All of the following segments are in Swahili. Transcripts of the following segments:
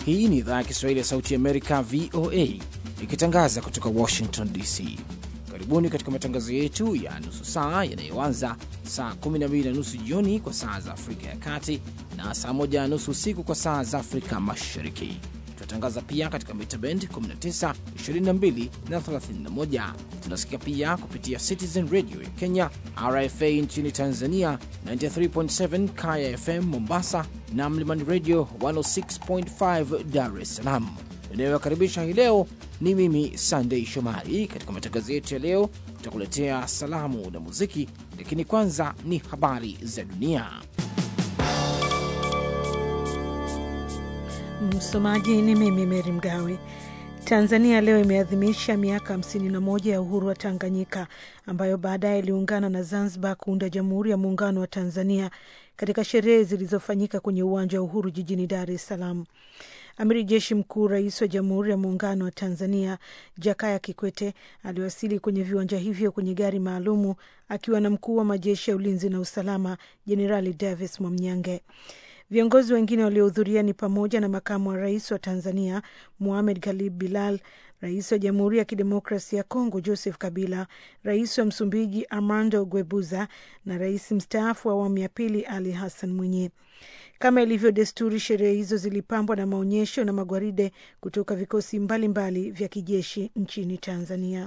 Hii ni idhaa ya Kiswahili ya Sauti ya Amerika, VOA, ikitangaza kutoka Washington DC. Karibuni katika matangazo yetu ya nusu saa yanayoanza saa 12 na nusu jioni kwa saa za Afrika ya Kati na saa 1 na nusu usiku kwa saa za Afrika Mashariki. Tunatangaza pia katika mita bend 19, 22 na 31. Tunasikia pia kupitia Citizen Radio ya Kenya, RFA nchini Tanzania 93.7, Kaya FM Mombasa na Mlimani Radio 106.5 Dar es Salaam. Inayowakaribisha hii leo ni mimi Sandei Shomari. Katika matangazo yetu ya leo, tutakuletea salamu na muziki, lakini kwanza ni habari za dunia. Msomaji ni mimi Meri Mgawe. Tanzania leo imeadhimisha miaka 51 ya uhuru wa Tanganyika, ambayo baadaye iliungana na Zanzibar kuunda Jamhuri ya Muungano wa Tanzania katika sherehe zilizofanyika kwenye uwanja wa Uhuru jijini Dar es Salaam. Amiri Jeshi Mkuu, Rais wa Jamhuri ya Muungano wa Tanzania Jakaya Kikwete aliwasili kwenye viwanja hivyo kwenye gari maalumu akiwa na mkuu wa majeshi ya ulinzi na usalama Jenerali Davis Mwamnyange. Viongozi wengine waliohudhuria ni pamoja na makamu wa rais wa Tanzania Mohamed Galib Bilal, rais wa Jamhuri ya Kidemokrasi ya Kongo Joseph Kabila, rais wa Msumbiji Armando Guebuza na rais mstaafu wa awamu ya pili Ali Hassan Mwinyi. Kama ilivyo desturi, sherehe hizo zilipambwa na maonyesho na magwaride kutoka vikosi mbalimbali mbali vya kijeshi nchini Tanzania.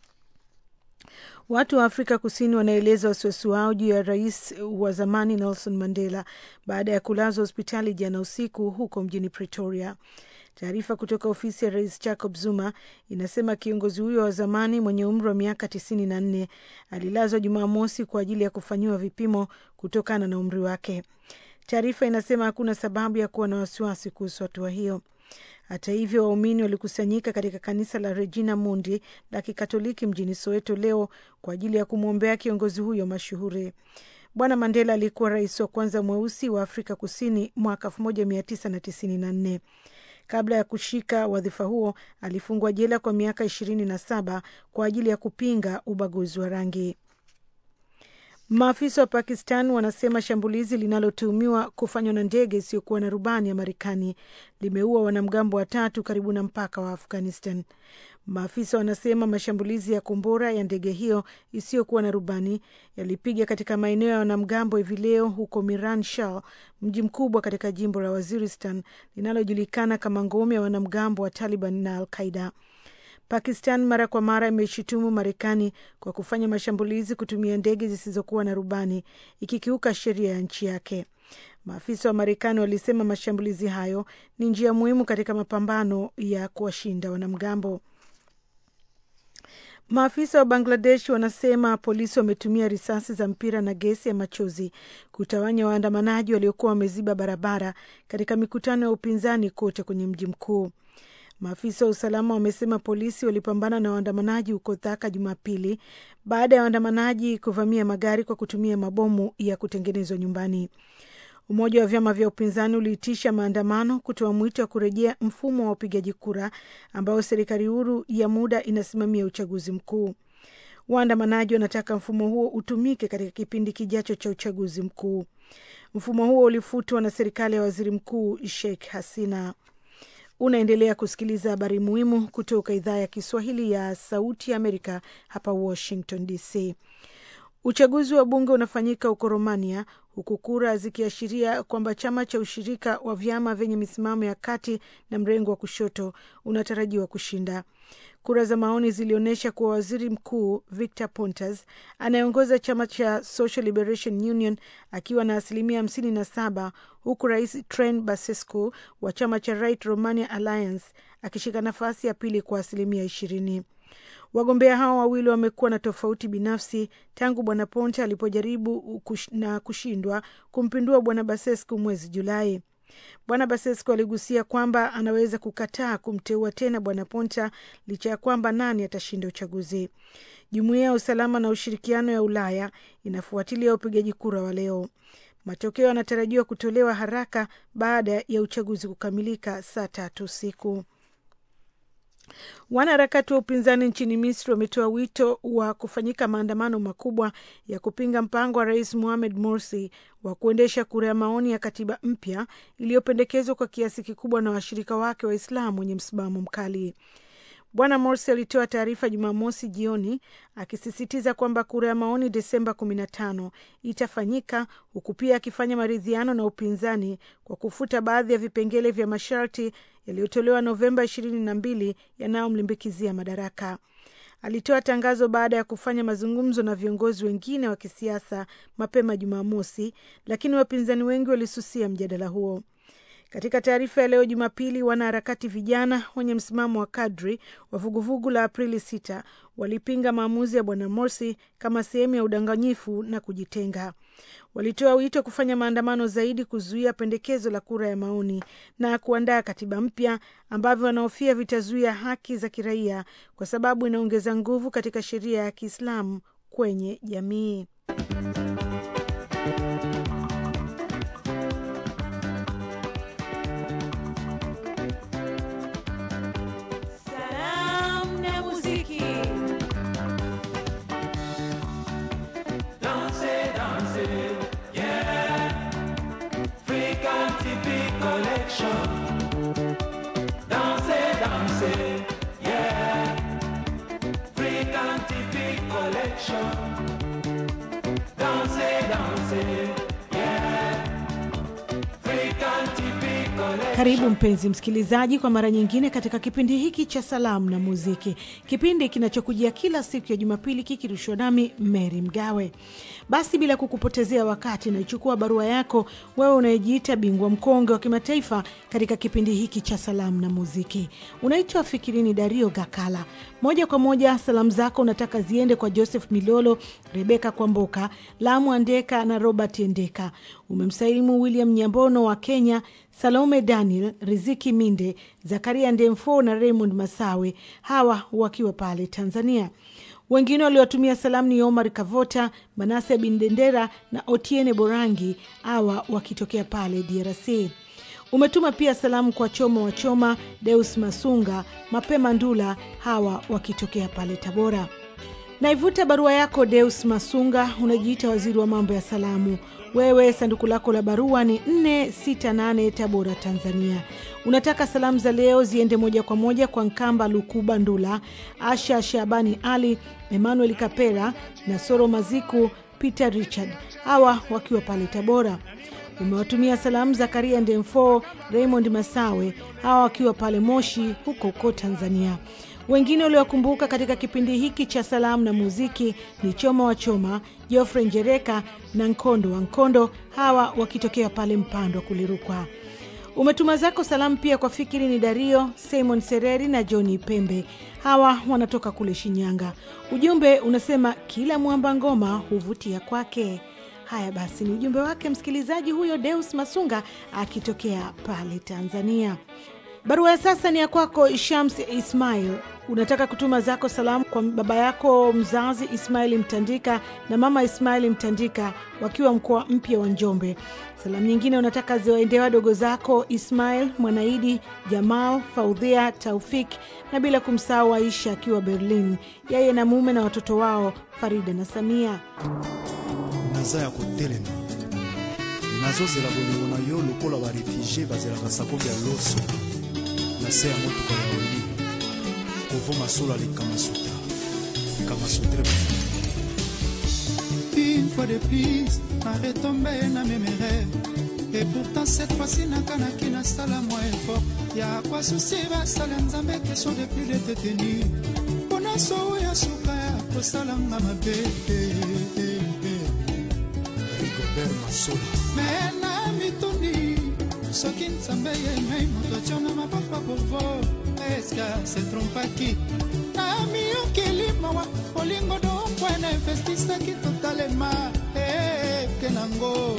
Watu wa Afrika Kusini wanaeleza wasiwasi wao juu ya rais wa zamani Nelson Mandela baada ya kulazwa hospitali jana usiku huko mjini Pretoria. Taarifa kutoka ofisi ya rais Jacob Zuma inasema kiongozi huyo wa zamani mwenye umri wa miaka tisini na nne alilazwa Jumamosi kwa ajili ya kufanyiwa vipimo kutokana na umri wake. Taarifa inasema hakuna sababu ya kuwa na wasiwasi kuhusu hatua hiyo. Hata hivyo, waumini walikusanyika katika kanisa la Regina Mundi la Kikatoliki mjini Soweto leo kwa ajili ya kumwombea kiongozi huyo mashuhuri. Bwana Mandela alikuwa rais wa kwanza mweusi wa Afrika Kusini mwaka 1994. Kabla ya kushika wadhifa huo, alifungwa jela kwa miaka ishirini na saba kwa ajili ya kupinga ubaguzi wa rangi. Maafisa wa Pakistan wanasema shambulizi linalotuhumiwa kufanywa na ndege isiyokuwa na rubani ya Marekani limeua wanamgambo watatu karibu na mpaka wa Afghanistan. Maafisa wanasema mashambulizi ya kombora ya ndege hiyo isiyokuwa na rubani yalipiga katika maeneo ya wanamgambo hivi leo huko Miran Shah, mji mkubwa katika jimbo la Waziristan linalojulikana kama ngome ya wanamgambo wa Taliban na Al Qaida. Pakistan mara kwa mara imeshutumu Marekani kwa kufanya mashambulizi kutumia ndege zisizokuwa na rubani ikikiuka sheria ya nchi yake. Maafisa wa Marekani walisema mashambulizi hayo ni njia muhimu katika mapambano ya kuwashinda wanamgambo. Maafisa wa Bangladesh wanasema polisi wametumia risasi za mpira na gesi ya machozi kutawanya waandamanaji waliokuwa wameziba barabara katika mikutano ya upinzani kote kwenye mji mkuu. Maafisa wa usalama wamesema polisi walipambana na waandamanaji huko Dhaka Jumapili baada ya waandamanaji kuvamia magari kwa kutumia mabomu ya kutengenezwa nyumbani. Umoja wa vyama vya upinzani uliitisha maandamano kutoa mwito wa kurejea mfumo wa upigaji kura ambao serikali huru ya muda inasimamia uchaguzi mkuu. Waandamanaji wanataka mfumo huo utumike katika kipindi kijacho cha uchaguzi mkuu. Mfumo huo ulifutwa na serikali ya waziri mkuu Sheikh Hasina. Unaendelea kusikiliza habari muhimu kutoka idhaa ya Kiswahili ya Sauti ya Amerika hapa Washington DC. Uchaguzi wa bunge unafanyika huko Romania, huku kura zikiashiria kwamba chama cha ushirika wa vyama vyenye misimamo ya kati na mrengo wa kushoto unatarajiwa kushinda. Kura za maoni zilionyesha kuwa waziri mkuu Victor Pontas anayeongoza chama cha Social Liberation Union akiwa na asilimia hamsini na saba huku rais Tren Basescu wa chama cha Right Romania Alliance akishika nafasi ya pili kwa asilimia ishirini. Wagombea hao wawili wamekuwa na tofauti binafsi tangu bwana Ponte alipojaribu kush, na kushindwa kumpindua bwana Basescu mwezi Julai. Bwana Basescu aligusia kwamba anaweza kukataa kumteua tena bwana Ponta licha ya kwamba nani atashinda uchaguzi. Jumuiya ya usalama na ushirikiano ya Ulaya inafuatilia upigaji kura wa leo. Matokeo yanatarajiwa kutolewa haraka baada ya uchaguzi kukamilika saa tatu usiku. Wanaharakati wa upinzani nchini Misri wametoa wito wa kufanyika maandamano makubwa ya kupinga mpango wa Rais Mohamed Morsi wa kuendesha kura ya maoni ya katiba mpya iliyopendekezwa kwa kiasi kikubwa na washirika wake Waislamu wenye msimamo mkali. Bwana Morsi alitoa taarifa Jumamosi jioni akisisitiza kwamba kura ya maoni Desemba 15 itafanyika huku pia akifanya maridhiano na upinzani kwa kufuta baadhi ya vipengele vya masharti yaliyotolewa Novemba 22 yanayomlimbikizia madaraka. Alitoa tangazo baada ya kufanya mazungumzo na viongozi wengine wa kisiasa mapema Jumamosi, lakini wapinzani wengi walisusia mjadala huo. Katika taarifa ya leo Jumapili, wanaharakati vijana wenye msimamo wa kadri wa vuguvugu la Aprili 6 walipinga maamuzi ya bwana Morsi kama sehemu ya udanganyifu na kujitenga. Walitoa wito kufanya maandamano zaidi kuzuia pendekezo la kura ya maoni na kuandaa katiba mpya ambavyo wanahofia vitazuia haki za kiraia kwa sababu inaongeza nguvu katika sheria ya Kiislamu kwenye jamii. Karibu mpenzi msikilizaji, kwa mara nyingine katika kipindi hiki cha salamu na muziki, kipindi kinachokujia kila siku ya Jumapili kikirushwa nami Mary Mgawe. Basi bila kukupotezea wakati, naichukua barua yako wewe unayejiita bingwa mkonge wa kimataifa katika kipindi hiki cha salamu na muziki. Unaitwa Fikirini Dario Gakala. Moja kwa moja salamu zako unataka ziende kwa Joseph Milolo, Rebeka Kwamboka, Lamu Andeka na Robert Endeka. Umemsalimu William Nyambono wa Kenya, Salome Daniel, Riziki Minde, Zakaria Ndemfo na Raymond Masawe, hawa wakiwa pale Tanzania. Wengine waliowatumia salamu ni Omar Kavota, Manase Bindendera na Otiene Borangi, hawa wakitokea pale DRC. Umetuma pia salamu kwa Choma wa Choma, Deus Masunga, Mapema Ndula, hawa wakitokea pale Tabora. Naivuta barua yako Deus Masunga, unajiita waziri wa mambo ya salamu. Wewe sanduku lako la barua ni 468 Tabora, Tanzania. Unataka salamu za leo ziende moja kwa moja kwa Nkamba Lukuba Ndula, Asha Shabani Ali, Emmanuel Kapera na Soro Maziku, Peter Richard, hawa wakiwa pale Tabora. Umewatumia salamu Zakaria Ndemfo, Raymond Masawe, hawa wakiwa pale Moshi huko huko Tanzania. Wengine waliokumbuka katika kipindi hiki cha salamu na muziki ni Choma wa Choma, Jofre Njereka na Nkondo wa Nkondo, hawa wakitokea pale Mpando kulirukwa. Umetuma zako salamu pia kwa Fikiri ni Dario, Simon Sereri na Johni Pembe, hawa wanatoka kule Shinyanga. Ujumbe unasema kila mwamba ngoma huvutia kwake. Haya basi, ni ujumbe wake msikilizaji huyo Deus Masunga akitokea pale Tanzania. Barua ya sasa ni ya kwako Shams Ismail. Unataka kutuma zako salamu kwa baba yako mzazi Ismaili Mtandika na mama Ismaili Mtandika wakiwa mkoa mpya wa Njombe. Salamu nyingine unataka ziwaendee wadogo zako Ismail Mwanaidi, Jamal, Faudhia, Taufik na bila kumsahau Aisha akiwa Berlin, yeye na mume na watoto wao Farida na Samia. naza ya kotelema nazozela bolingo na yo lokola barefugie bazelaka sakobi ya loso na se ya motuka ya oli kovoma sola le kamasuta kamasutre Une fois de plus, arrête tombé na mes rêves. Et pourtant cette fois-ci nakanaki nasala mwa effort ya kwa susi basala nzambe keso depuis de teteni mpona sowo ya suka ya kosalanga mabe rigobert masola me na mituni soki nzambe yemei moto tio na mapapa povo eska se trompaki na miyokeli mawa olingo dompwena investisaki totalema eke nango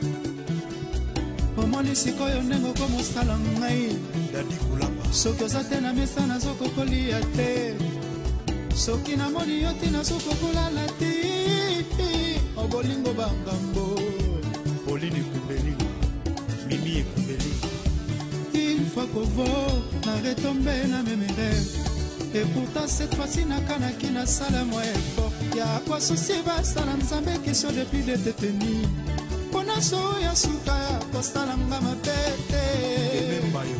omoni sikoyo ndenge okomosala ngai dadi kulamba soki oza te na mesa nazokokolia te soki namoni yo te nazokokolala te obolingo bangambo pauline ekumbeli mimi ekumbeli une fois kovo na retombe na memere et pourtant cette fois-ci nakanaki nasala mwa effort ya kosusi basala nzambe question depuis le détenu mpona so ya suka ya kosalanga mabe te emembayo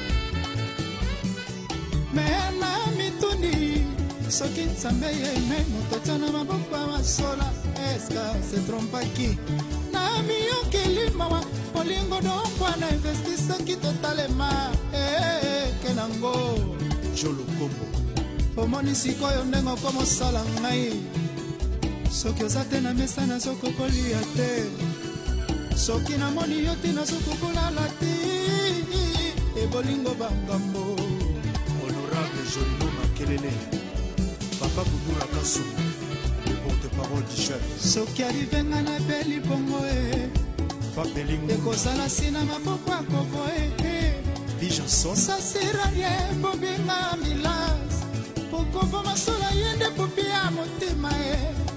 me na mitundi soki nzambe yeme moto tia na maboko ya masola eska se trompaki na miyokeli mawa molingo donkwana investi soki totalema eke nango jolo kombo omoni sikoyo ndenge okomosala ngai soki oza te na mesa nazokokolia te soki namoni yo te nazokokolala te ebolingo bangambo honorable jolino makelele papa budura kasu le porte-parole du chef soki alivenga na beli bongo e papelingo ekozala nsina maboko akovo e bijanson sasira ye bobinga milas okovo masolo ye nde popi ya motema e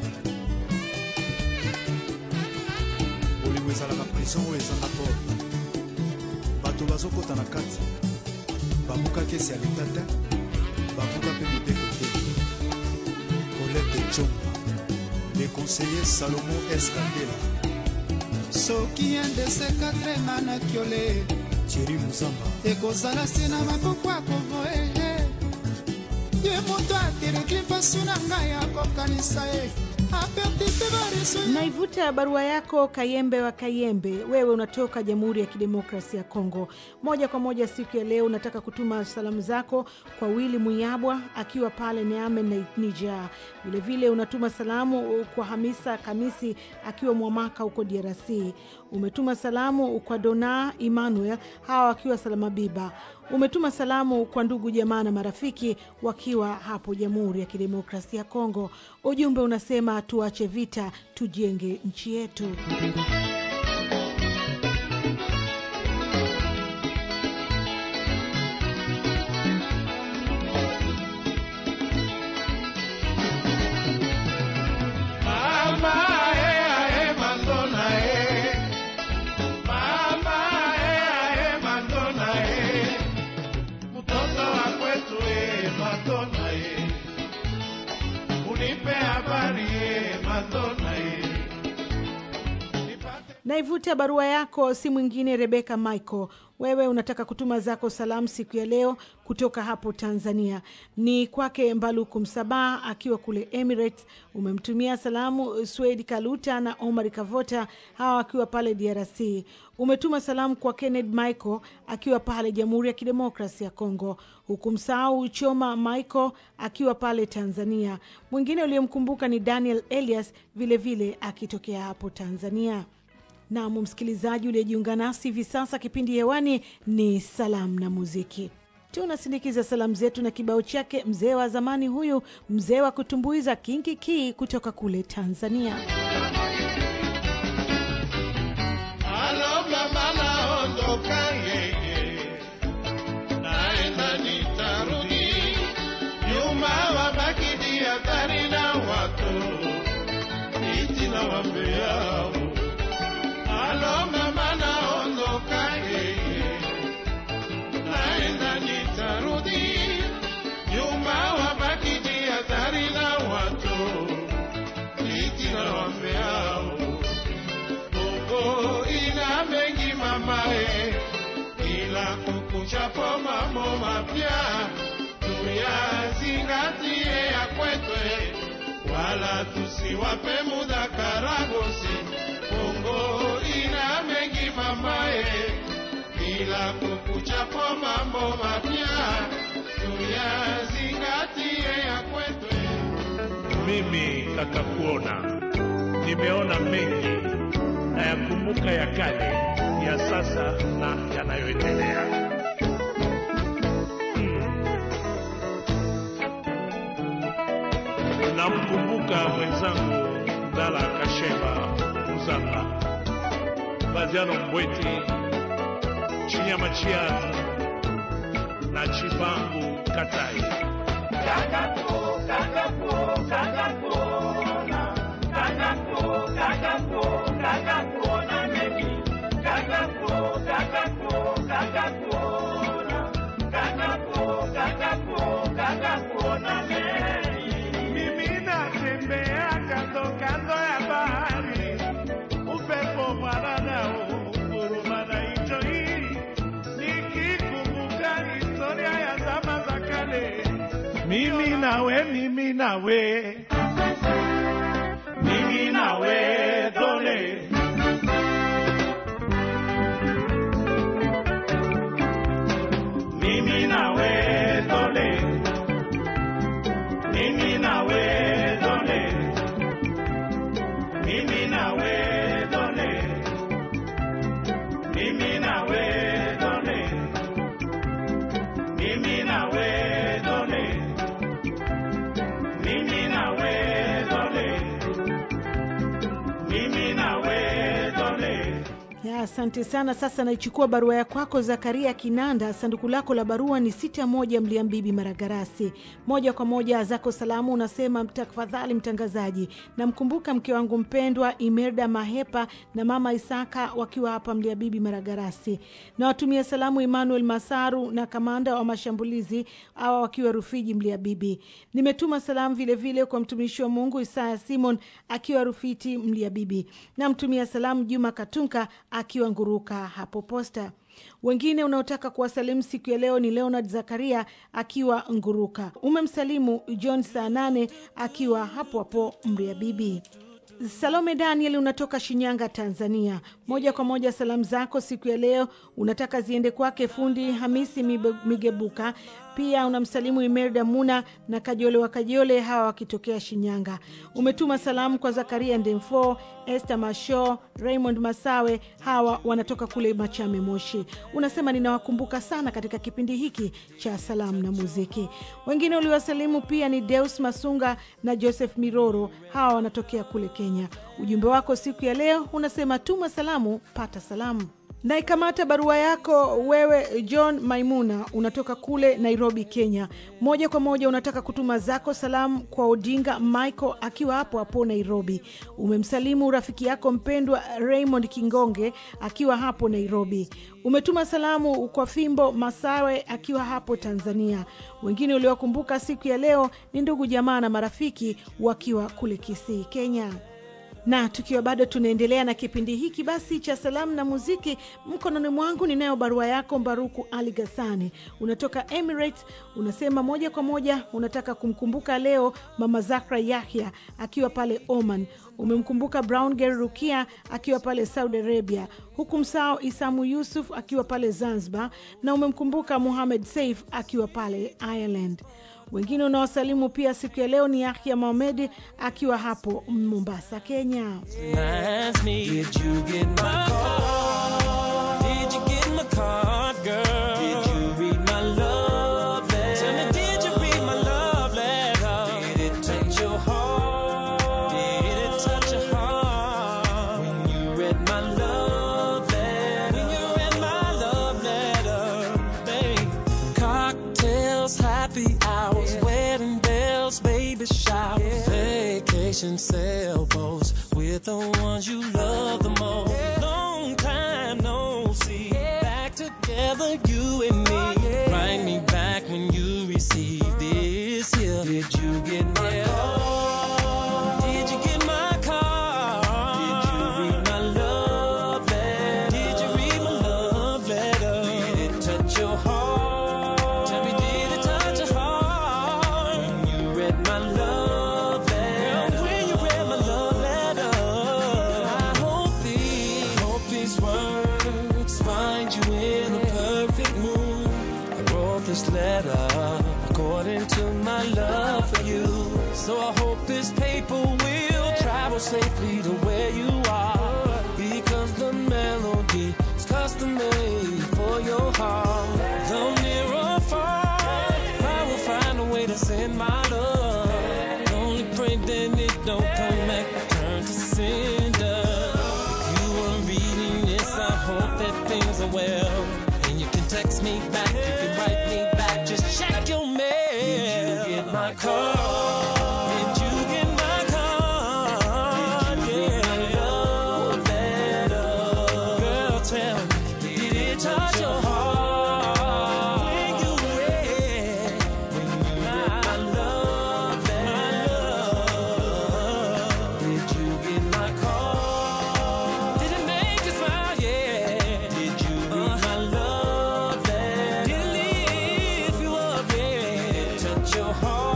bolingo ezalaka prison oyo ezanga porte bato bazokɔta na kati babuka kesi ya leta te babuka mpe mibeko te colete conga le conseiller salomo escandela soki endese katre nga na kiole tieri muzamba ekozala nsina maboko akovo e ye moto atereki mpasu na ngai akokanisa ye aperdi mpe bareso Naivuta barua yako Kayembe wa Kayembe, wewe unatoka Jamhuri ya Kidemokrasia ya Kongo. Moja kwa moja siku ya leo unataka kutuma salamu zako kwa Willy Muyabwa akiwa pale Niamey na Niger. Vilevile unatuma salamu kwa Hamisa Kamisi akiwa Mwamaka huko DRC. Umetuma salamu kwa Dona Emmanuel hawa wakiwa Salamabiba. Umetuma salamu kwa ndugu jamaa na marafiki wakiwa hapo Jamhuri ya Kidemokrasia ya Kongo. Ujumbe unasema tuache vita, tujenge nchi yetu. Mama, eh, eh, Madonna, eh. Mama, eh, eh, Madonna, eh. Mtoto wa kwetu, eh, Madonna, eh. Unipe habari, eh, Madonna, eh. Nipate Naivuta barua yako si mwingine Rebeka Michael. Wewe unataka kutuma zako salamu siku ya leo kutoka hapo Tanzania, ni kwake Mbaluku Msabaha akiwa kule Emirates. Umemtumia salamu Swedi Kaluta na Omar Kavota, hawa akiwa pale DRC. Umetuma salamu kwa Kenneth Michael akiwa pale Jamhuri ya Kidemokrasi ya Kongo, hukumsahau Choma Michael akiwa pale Tanzania. Mwingine uliyemkumbuka ni Daniel Elias vilevile vile akitokea hapo Tanzania. Nam msikilizaji uliyejiunga nasi hivi sasa, kipindi hewani ni salamu na muziki. Tunasindikiza salamu zetu na kibao chake mzee wa zamani huyu, mzee wa kutumbuiza Kinki Kii kutoka kule Tanzania. Alo mama naondoka yeye, naenda nitarudi, nyuma wabaki diadhari na watu iti na wambeao. Alo mama naondoka yeye, naenda nitarudi, nyuma wabaki diadhari na watu iti na wambeao. Bongo ina mengi mamae, ila kukuchapo mambo mapya tuyazingatie ya kwetwe, wala tusiwape muda karagosi. Bongo ina mengi mamae, ila kukuchapo mambo mapya tuyazingatie ya kwetwe. Mimi kaka kuona nimeona mengi na yakumbuka ya kale, ya sasa na yanayoendelea. Hmm. Namkumbuka mwenzangu Ndala Kashemba Muzamba, Baziano Mbweti, Chinyama Chiazi na Chibangu Katai. mimi nawe mimi nawe mimi nawe dole mimi nawe dole mimi nawe dole mimi nawe dole mimi nawe dole mimi nawe dole mimi nawe dole mimi nawe dole Ya, asante sana. Sasa naichukua barua ya kwako Zakaria Kinanda. Sanduku lako la barua ni sita moja Mliambibi, Maragarasi. Moja kwa moja zako salamu unasema, tafadhali mtangazaji, namkumbuka mke wangu mpendwa Imerda Mahepa na mama Isaka wakiwa hapa Mliabibi, Maragarasi. Nawatumia salamu Emmanuel Masaru na kamanda wa mashambulizi awa wakiwa Rufiji, Mliabibi. Nimetuma salamu vilevile vile kwa mtumishi wa Mungu Isaya Simon akiwa Rufiti, Mliabibi. Namtumia salamu Juma Katunka akiwa Nguruka hapo Posta. Wengine unaotaka kuwasalimu siku ya leo ni Leonard Zakaria akiwa Nguruka. Umemsalimu John saa nane akiwa hapo hapo Mriabibi. Salome Daniel unatoka Shinyanga, Tanzania. Moja kwa moja salamu zako siku ya leo unataka ziende kwake fundi Hamisi Mibe- Migebuka. Pia unamsalimu Imerda Muna na Kajole wa Kajole, hawa wakitokea Shinyanga. Umetuma salamu kwa Zakaria Ndemfo, Esther Masho, Raymond Masawe, hawa wanatoka kule Machame, Moshi. Unasema ninawakumbuka sana katika kipindi hiki cha salamu na muziki. Wengine uliwasalimu pia ni Deus Masunga na Joseph Miroro, hawa wanatokea kule Kenya. Ujumbe wako siku ya leo unasema tuma salamu, pata salamu. Naikamata barua yako wewe John Maimuna, unatoka kule Nairobi, Kenya. Moja kwa moja unataka kutuma zako salamu kwa Odinga Michael akiwa hapo hapo Nairobi. Umemsalimu rafiki yako mpendwa Raymond Kingonge akiwa hapo Nairobi. Umetuma salamu kwa Fimbo Masawe akiwa hapo Tanzania. Wengine uliowakumbuka siku ya leo ni ndugu jamaa na marafiki wakiwa kule Kisii, Kenya na tukiwa bado tunaendelea na kipindi hiki basi cha salamu na muziki, mkononi mwangu ninayo barua yako Mbaruku Ali Gasani, unatoka Emirates. Unasema moja kwa moja unataka kumkumbuka leo mama Zakra Yahya akiwa pale Oman. Umemkumbuka Brown Girl Rukia akiwa pale Saudi Arabia, huku msao Isamu Yusuf akiwa pale Zanzibar, na umemkumbuka Muhamed Saif akiwa pale Ireland. Wengine unaosalimu pia siku ya leo ni Yahya Mohamed akiwa hapo Mombasa, Kenya. Ask me, did you get my card? Did you get my card, girl? Did you read my love letter? Tell me, did you read my love letter? Did it touch your heart? Did it touch your heart? When you read my love letter? When you read my love letter, babe. Cocktails, happy hours, wedding bells, baby showers, vacation sailboats with the ones you love the most. Long time no see, back together, you and me. Write me back when you receive this here. Did you get my call? Did you get my card? Did you read my love letter? Did you read my love letter? Did it touch your heart? Tell me, did it touch your heart? When you read my love letter? Girl, when you read my love letter, I hope these, I hope these words find you in a perfect mood. I wrote this letter according to my love for you. So I hope this paper will travel safely to where you are. Because the melody is custom made for your heart. Though near or far, I will find a way to send my love. Only pray that it don't come back, turn to cinder. If you are reading this, I hope that things are well. And you can text me back, you can write me back, just check your mail. Did you get my call? Did you get my card? Yeah. Love letter. Girl, tell me, did it touch your heart? When you read, when you read my love letter. Did you get my call? Did it make you smile? Yeah. Did you read my love letter? Did it lift you up? Yeah. Did it touch your heart?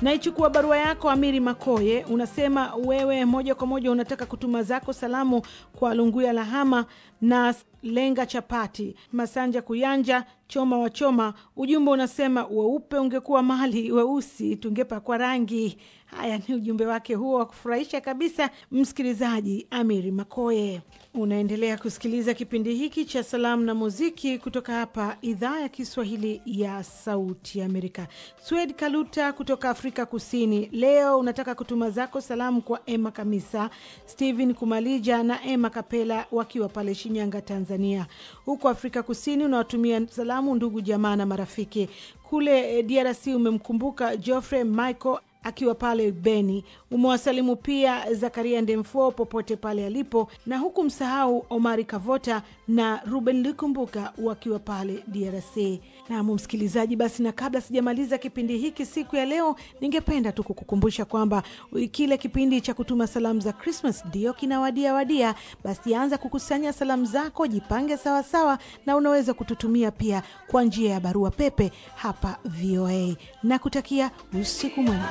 Naichukua barua yako Amiri Makoye, unasema wewe moja kwa moja unataka kutuma zako salamu kwa Lunguya Lahama na Lenga Chapati, Masanja Kuyanja, Choma wa Choma. Ujumbe unasema weupe ungekuwa mali, weusi tungepakwa rangi. Haya ni ujumbe wake huo wa kufurahisha kabisa, msikilizaji Amiri Makoye. Unaendelea kusikiliza kipindi hiki cha salamu na muziki kutoka hapa idhaa ya Kiswahili ya Sauti ya Amerika. Swed Kaluta kutoka Afrika Kusini, leo unataka kutuma zako salamu kwa Emma Kamisa, Steven Kumalija na Emma Kapela wakiwa pale Shinyanga, Tanzania. Huko Afrika Kusini unawatumia salamu ndugu jamaa na marafiki. Kule DRC umemkumbuka Geoffrey Michael akiwa pale Beni. Umewasalimu pia Zakaria Ndemfo popote pale alipo, na huku msahau Omari Kavota na Ruben Likumbuka wakiwa pale DRC. Nam msikilizaji, basi na kabla sijamaliza kipindi hiki siku ya leo, ningependa tu kukukumbusha kwamba kile kipindi cha kutuma salamu za Krismas ndio kinawadia wadia. Basi anza kukusanya salamu zako, jipange sawasawa sawa, na unaweza kututumia pia kwa njia ya barua pepe hapa VOA na kutakia usiku mwema.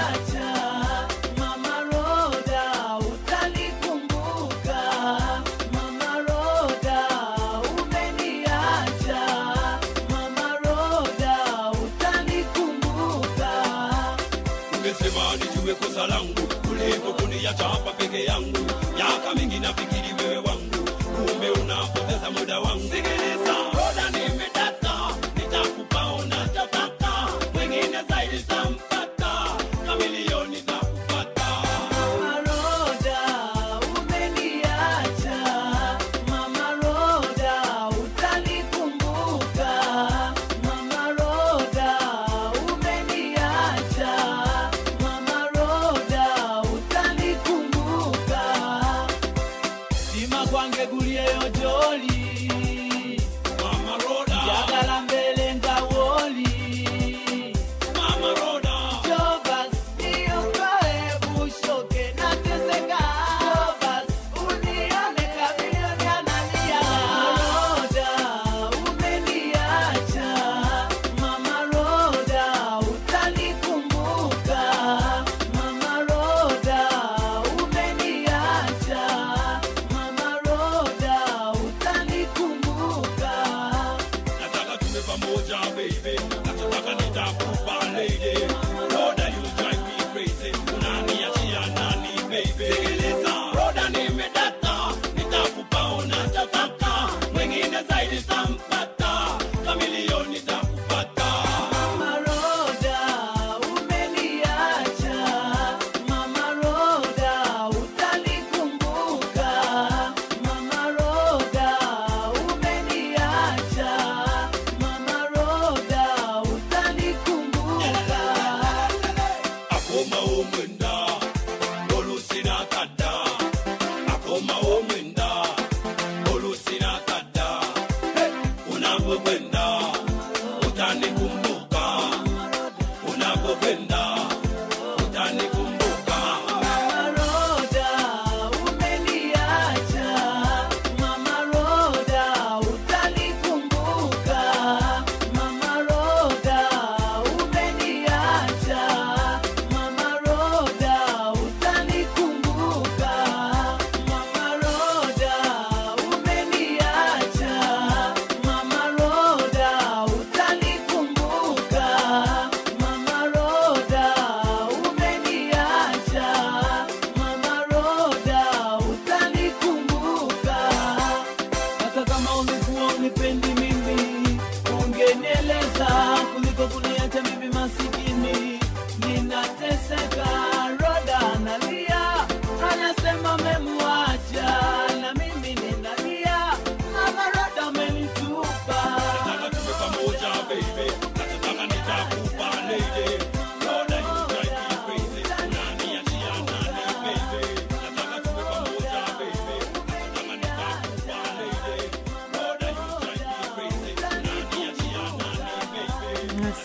Mama Roda, utanikumbuka. Mama Roda, umeniacha. Mama Roda, utanikumbuka. Ungesema nijue kosa langu kuliko kuniacha hapa peke yangu. Miaka mingi nafikiri wewe wangu, kumbe unapoteza muda wangu. Sikiliza, Roda, nimedata, nitakupa unachotaka, mwingine zaidi tampata, kamilioni takupata. Mama Roda, umeniacha. Mama Roda, utanikumbuka. Mama Roda, umeniacha. Mama Roda, utanikumbuka. Sima kwange guliyeyo joli Mama Roda, yagala mbele ngawoli Mama Roda, Jovas, niokoe bushoke nateseka. Jovas, unione kamilioni analia. Roda, umeniacha. Mama Roda, utanikumbuka. Mama Roda, umeniacha. Mama Roda, utanikumbuka. nataka tuwe pamoja baby, nachotaka nitakupa lady. Roda, you drive me crazy, unaniachia nani baby? Sikiliza, Roda, nimedata, nitakupa unachotaka, mwingine zaidi tampata, kamilioni takupata. Mama Roda, umeniacha. Mama Roda, utanikumbuka. Mama Roda, umeniacha. Mama Roda, utanikumbuka. akoma omwenda olusinakadda akoma omwenda olusinakadda unapokwenda utanikumbuka unapokwenda utanikumbuka Mama Roda, umeniacha. Mama Roda, utanikumbuka. Mama Roda, umeniacha. Mama Roda, utanikumbuka. Mama Roda, umeniacha. Mama Roda,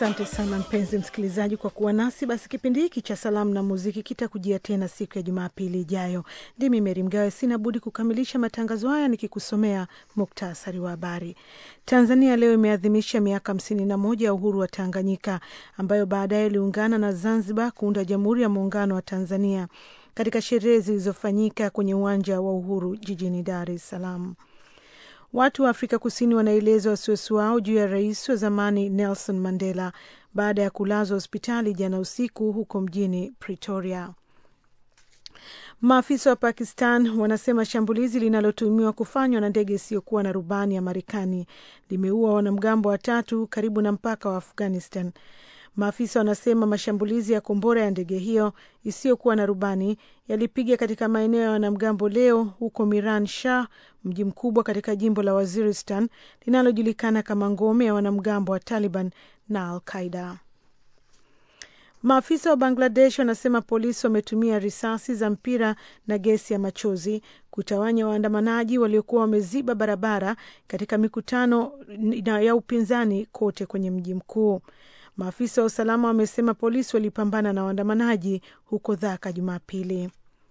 Asante sana mpenzi msikilizaji kwa kuwa nasi. Basi kipindi hiki cha salamu na muziki kitakujia tena siku ya Jumapili ijayo. Ndimi Meri Mgawe, sina budi kukamilisha matangazo haya nikikusomea muktasari wa habari. Tanzania leo imeadhimisha miaka hamsini na moja ya uhuru wa Tanganyika, ambayo baadaye iliungana na Zanzibar kuunda Jamhuri ya Muungano wa Tanzania katika sherehe zilizofanyika kwenye uwanja wa Uhuru jijini Dar es Salaam. Watu wa Afrika Kusini wanaeleza wasiwasi wao juu ya rais wa zamani Nelson Mandela baada ya kulazwa hospitali jana usiku huko mjini Pretoria. Maafisa wa Pakistan wanasema shambulizi linalotumiwa kufanywa na ndege isiyokuwa na rubani ya Marekani limeua wanamgambo watatu karibu na mpaka wa Afghanistan. Maafisa wanasema mashambulizi ya kombora ya ndege hiyo isiyokuwa na rubani yalipiga katika maeneo ya wanamgambo leo huko Miran Shah, mji mkubwa katika jimbo la Waziristan linalojulikana kama ngome ya wanamgambo wa Taliban na Al Qaida. Maafisa wa Bangladesh wanasema polisi wametumia risasi za mpira na gesi ya machozi kutawanya waandamanaji waliokuwa wameziba barabara katika mikutano ya upinzani kote kwenye mji mkuu. Maafisa wa usalama wamesema polisi walipambana na waandamanaji huko Dhaka Jumapili.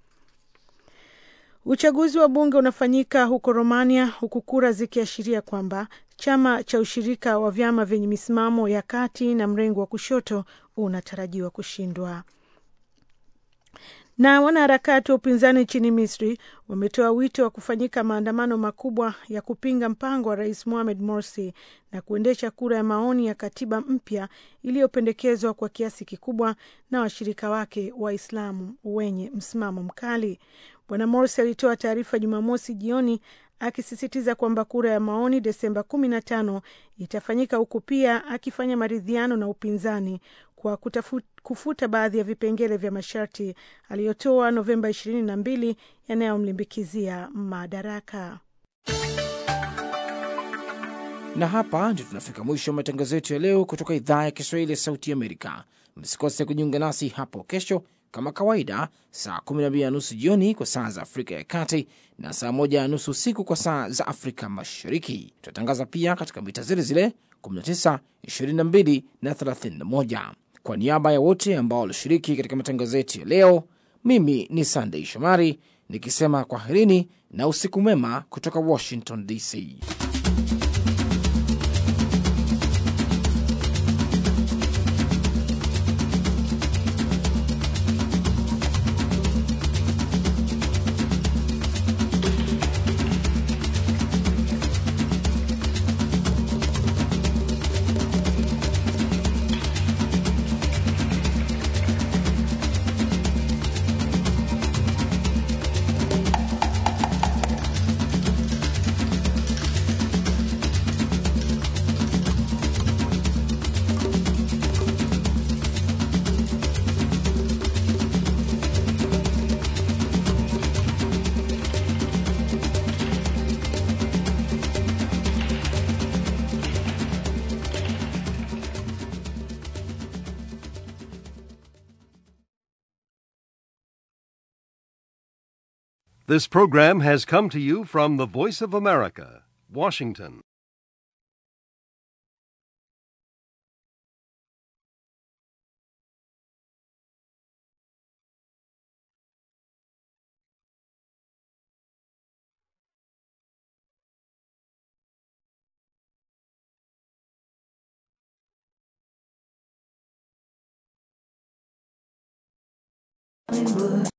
Uchaguzi wa bunge unafanyika huko Romania, huku kura zikiashiria kwamba chama cha ushirika wa vyama vyenye misimamo ya kati na mrengo wa kushoto unatarajiwa kushindwa. Na wanaharakati wa upinzani nchini Misri wametoa wito wa kufanyika maandamano makubwa ya kupinga mpango wa rais Mohamed Morsi na kuendesha kura ya maoni ya katiba mpya iliyopendekezwa kwa kiasi kikubwa na washirika wake Waislamu wenye msimamo mkali. Bwana Morsi alitoa taarifa Jumamosi jioni akisisitiza kwamba kura ya maoni Desemba kumi na tano itafanyika huku pia akifanya maridhiano na upinzani kwa kutafu, kufuta baadhi ya vipengele vya masharti aliyotoa Novemba ishirini na mbili yanayomlimbikizia madaraka. Na hapa ndio tunafika mwisho wa matangazo yetu ya leo kutoka idhaa ya Kiswahili ya Sauti Amerika. Msikose kujiunga nasi hapo kesho kama kawaida, saa 12 na nusu jioni kwa saa za Afrika ya Kati na saa 1 na nusu usiku kwa saa za Afrika Mashariki. Tutatangaza pia katika mita zile zile 19, 22 na 31. Kwa niaba ya wote ambao walishiriki katika matangazo yetu ya leo, mimi ni Sandei Shomari nikisema kwaherini na usiku mwema kutoka Washington DC. This program has come to you from the Voice of America, Washington. Hollywood.